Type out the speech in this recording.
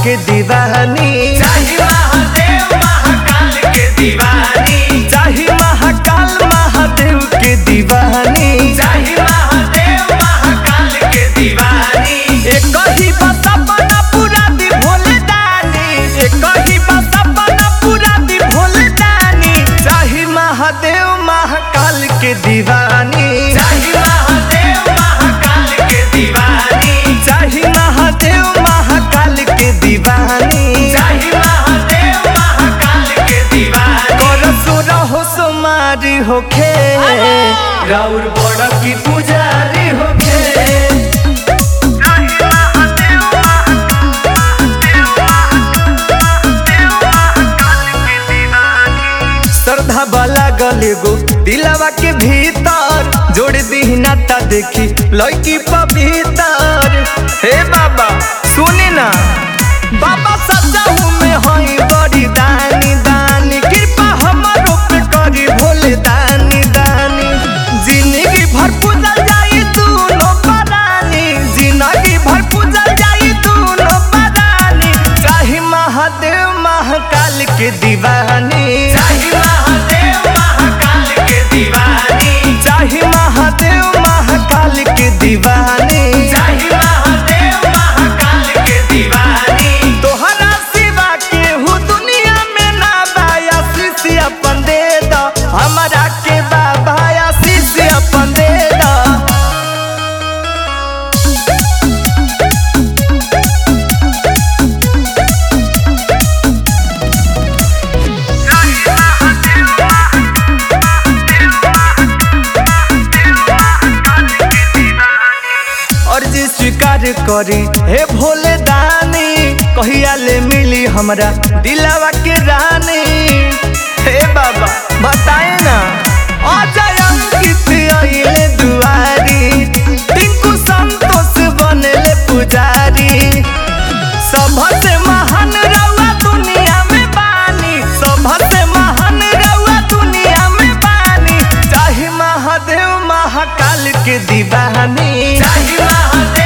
के दीवानी चाही महादेव महाकाल के दीवानी चाही महाकाल महादेव के दीवानी चाही महादेव महाकाल के दीवानी एक ही बस अपना पूरा दी भोले दानी एक ही बस अपना पूरा दी भोले दानी चाही महादेव महाकाल के दीवानी चाही महादेव महाकाल के दीवानी चाही महादेव महाकाल के दीवानी चाही महादेव महाकाल के दीवानी करसुर हो सुमारी होखे राउर बड़ की पुजारी होखे श्रद्धा वाला गले गो दिलवा के भीतर जोड़ दी नाता देखी लड़की पवितर हे बाबा सुनी ना बाबा सच्चा हूँ मैं हई बड़ी दानी दानी कृपा हमारो पे करी भोले दानी दानी जिंदगी भर पूजल जाई दोनों परानी जिंदगी भर पूजल जाई दोनों परानी चाहे महादेव महाकाल के दीवानी चाही महादेव महाकाल के दीवानी चाहे महादेव महाकाल के दीवानी चाही महादेव महाकाल के दीवानी तोहरा सिवा के हु दुनिया में ना बाया शीशी अपन दे दो हमारा के बाबा शीशी अपन दे दो अर्जी स्वीकार करी हे भोले दानी कहिया ले मिली हमरा दिलावा के रानी हे बाबा बताए ना अजय अंकित अइले दुआरी टिंकू संतोष बनले पुजारी सबसे महान रउआ दुनिया में बानी सबसे महान रउआ दुनिया में बानी चाहे महादेव महाकाल के दीवानी चाही महादेव